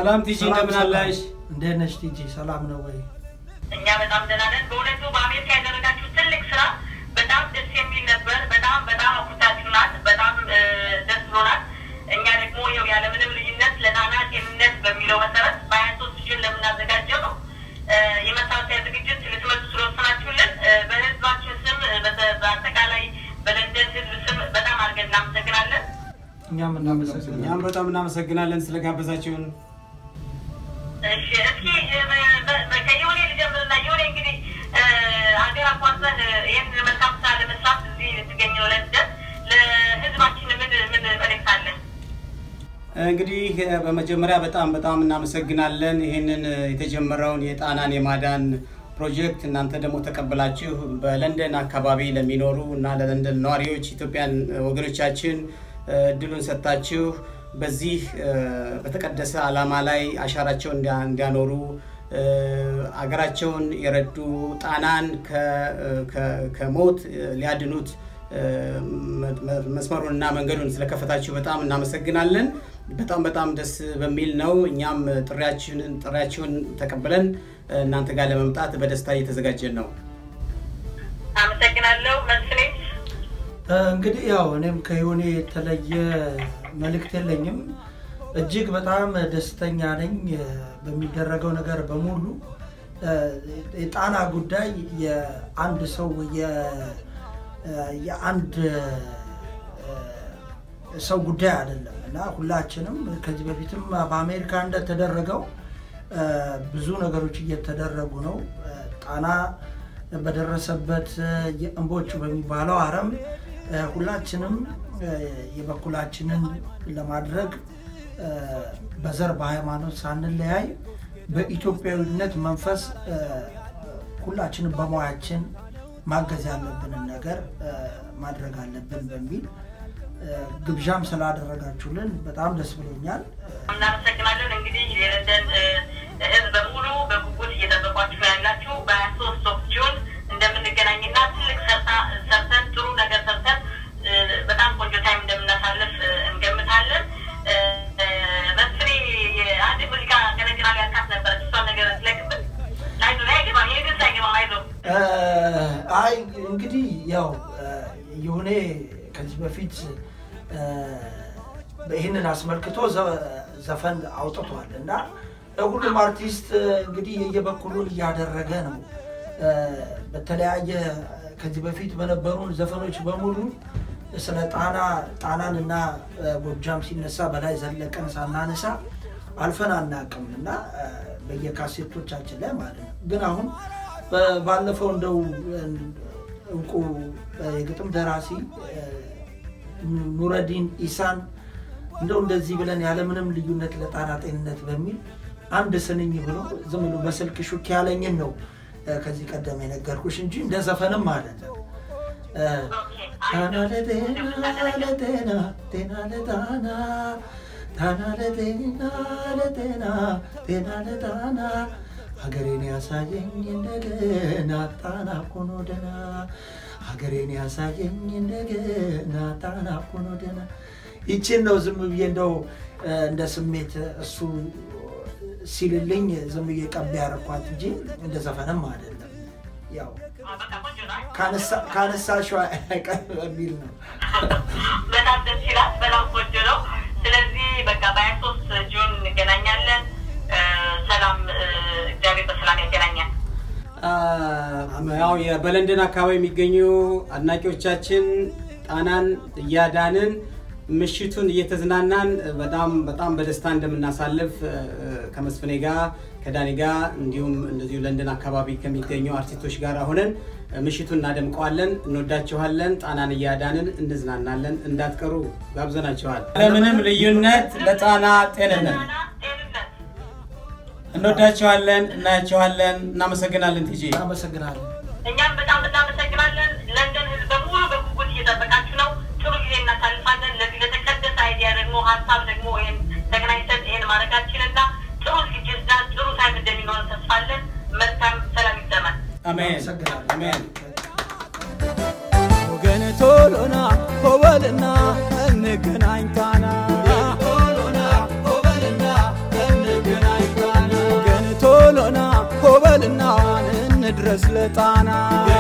ሰላም ቲጂ እንደምን አለሽ? እንዴት ነሽ ቲጂ? ሰላም ነው ወይ? እኛ በጣም ደህና ነን። በእውነቱ በአሜሪካ ያደረጋችሁ ትልቅ ስራ በጣም ደስ የሚል ነበር። በጣም በጣም አኩርታችሁናል። በጣም እ፣ ደስ ብሎናል። እኛ ደግሞ ይኸው ያለምንም ልዩነት ለጣና ጤንነት በሚለው መሰረት በሀያ ሶስት ጁን ለምናዘጋጀው ነው እ፣ የመታወቂያ ዝግጅት ልትመጡ ስለወሰናችሁልን እ፣ በህዝባችን ስም እ፣ በተ- በአጠቃላይ በለንደን ህዝብ ስም በጣም አድርገን እናመሰግናለን። እኛም እናመሰግናለን። እኛም በጣም እናመሰግናለን ስለጋበዛችሁን። እሺ እስኪ እ፣ በ- በ- በ- ከየሆኔ ልጀምርና የሆኔ እንግዲህ እ፣ ሀገር አቋርጠህ ይህን መልካም ስራ ለመስራት እዚህ ልትገኘው ለንደን ለህዝባችን ምን ምን መልእክት አለ? እንግዲህ እ፣ በመጀመሪያ በጣም በጣም እናመሰግናለን ይህንን እ፣ የተጀመረውን የጣናን የማዳን ፕሮጀክት እናንተ ደግሞ ተቀብላችሁ በለንደን አካባቢ ለሚኖሩ እና ለለንደን ነዋሪዎች ኢትዮጵያን ወገኖቻችን እ፣ እድሉን ሰጥታችሁ በዚህ እ፣ በተቀደሰ ዓላማ ላይ አሻራቸውን እንዲያ- እንዲያኖሩ እ፣ አገራቸውን የረዱ ጣናን ከ- ከ- ከሞት እ፣ ሊያድኑት እ፣ መ- መ- መስመሩንና መንገዱን ስለከፈታችሁ በጣም እናመሰግናለን። በጣም በጣም ደስ በሚል ነው። እኛም ጥሪያችንን ጥሪያችሁን ተቀብለን እ፣ እናንተ ጋር ለመምጣት በደስታ እየተዘጋጀን ነው። አመሰግናለሁ። መስፍኔ እ፣ እንግዲህ ያው እኔም ከዮኔ የተለየ መልእክት የለኝም። እጅግ በጣም ደስተኛ ነኝ እ፣ በሚደረገው ነገር በሙሉ እ፣ የጣና ጉዳይ የአንድ ሰው የ- እ፣ የአንድ እ፣ ሰው ጉዳይ አይደለም እና ሁላችንም ከዚህ በፊትም በአሜሪካ እንደተደረገው እ፣ ብዙ ነገሮች እየተደረጉ ነው። እ፣ ጣና በደረሰበት እ፣ የእምቦጭ በሚባለው አረም እ፣ ሁላችንም እ፣ የበኩላችንን ለማድረግ እ፣ በዘር በሃይማኖት ሳንለያይ በኢትዮጵያዊነት መንፈስ እ፣ ሁላችንም በሙያችን ማገዝ ያለብንን ነገር እ፣ ማድረግ አለብን በሚል እ፣ ግብዣም ስላደረጋችሁልን በጣም ደስ ብሎኛል። እናመሰግናለን። እንግዲህ የለንደን እ፣ ህዝብ በሙሉ በጉጉት እየጠበቋችሁ ነው ያላችሁ። በሀያ ሶስት ኦፍ ጁን እንደምንገናኝና ትልቅ ሰርታ ሰርተን ጥሩ ነገር ሰርተን እ፣ በጣም ቆንጆ ታይም እንደምናሳልፍ እ፣ እንገምታለን። እ፣ እ፣ መስፍኔ አንድ ሙዚቃ ቀነቅናል ያልካት ነበረች። እሷን ነገር ስለቅብን አይዞህ አይገባም፣ ይህ ግን አይገባም፣ አይዞህ እ፣ አይ እንግዲህ ያው እ፣ ይሁኔ ከዚህ በፊት እ፣ ይህንን አስመልክቶ ዘ- ዘፈን አውጥቷል እና ሁሉም አርቲስት እ፣ እንግዲህ የየበኩሉን እያደረገ ነው። እ፣ በተለያየ ከዚህ በፊት በነበሩን ዘፈኖች በሙሉ ስለ ጣና ጣናን እና እ፣ ጎጃም ሲነሳ በላይ ዘለቀን ሳናነሳ አልፈን አናውቅም እና እ፣ በየካሴቶቻችን ላይ ማለት ነው። ግን አሁን በ- ባለፈው እንደው እ፣ እውቁ እ፣ የግጥም ደራሲ እ፣ ኑረዲን ኢሳን እንደው እንደዚህ ብለን ያለምንም ልዩነት ለጣና ጤንነት በሚል አንድ ስንኝ ብሎ ዝም ብሎ በስልክ ሹክ ያለኝን ነው እ፣ ከዚህ ቀደም የነገርኩሽ እንጂ እንደ ዘፈንም አይደለም። እ፣ ጣና ለጤና ለጤና ጤና ለጣና ጣና ለጤና ለጤና ጤና ለጣና ሀገሬን ያሳየኝ እንደገና ጣና ኮኖ ደና ሀገሬን ያሳየኝ እንደገና ጣና ኮኖ ደና ይችን ነው ዝም ብዬ እንደው እ፣ እንደ ስሜት እሱ ሲልልኝ ዝም ብዬ ቀብ ያረኳት እንጂ እንደ ዘፈንም አይደለም ያው በቃ ቆንጆ ነው። ካነሳ- ካነሳሽው አይቀር በሚል ነው። በጣም ደስ ይላል። በጣም ቆንጆ ነው። ስለዚህ በቃ በሀያ ሶስት ጁን እንገናኛለን። እ፣ ሰላም እ፣ እግዚአብሔር በሰላም ያገናኛል። ያው የ- በለንደን አካባቢ የሚገኙ አድናቂዎቻችን ጣናን እያዳንን ምሽቱን እየተዝናናን በጣም በጣም በደስታ እንደምናሳልፍ እ፣ ከመስፍኔ ጋር ከዳኒ ጋር እንዲሁም እንደዚሁ ለንደን አካባቢ ከሚገኙ አርቲስቶች ጋር ሆነን ምሽቱን እናደምቀዋለን። እንወዳችኋለን። ጣናን እያዳንን እንዝናናለን። እንዳትቀሩ ጋብዘናችኋል። ለምንም ልዩነት ለጣና ጤንነት ጣና ጤንነት እንወዳችኋለን። እናያችኋለን። እናመሰግናለን ቲጂ እናመሰግናለን። እኛም በጣም እናመሰግናለን። ለንደን ህዝብ በሙሉ በጉጉት እየጠበቃችሁ ነው። ጥሩ ጊዜ እናሳልፋለን። ለዚህ ለተቀደሰ አይዲያ ደግሞ ሀሳብ ደግሞ ይህን ተገናኝተን ይህን ማድረጋችንና ጥሩ ዝግጅትና ጥሩ ታይም እንደሚኖረን ተስፋለን። መልካም ሰላም ይሰማል። አሜን እናመሰግናለን። አሜን። ወገን ቶሎና ኮበልና እንገናኝ ጣና ቶሎና ኮበልና እንገናኝ ይድረስ ለጣና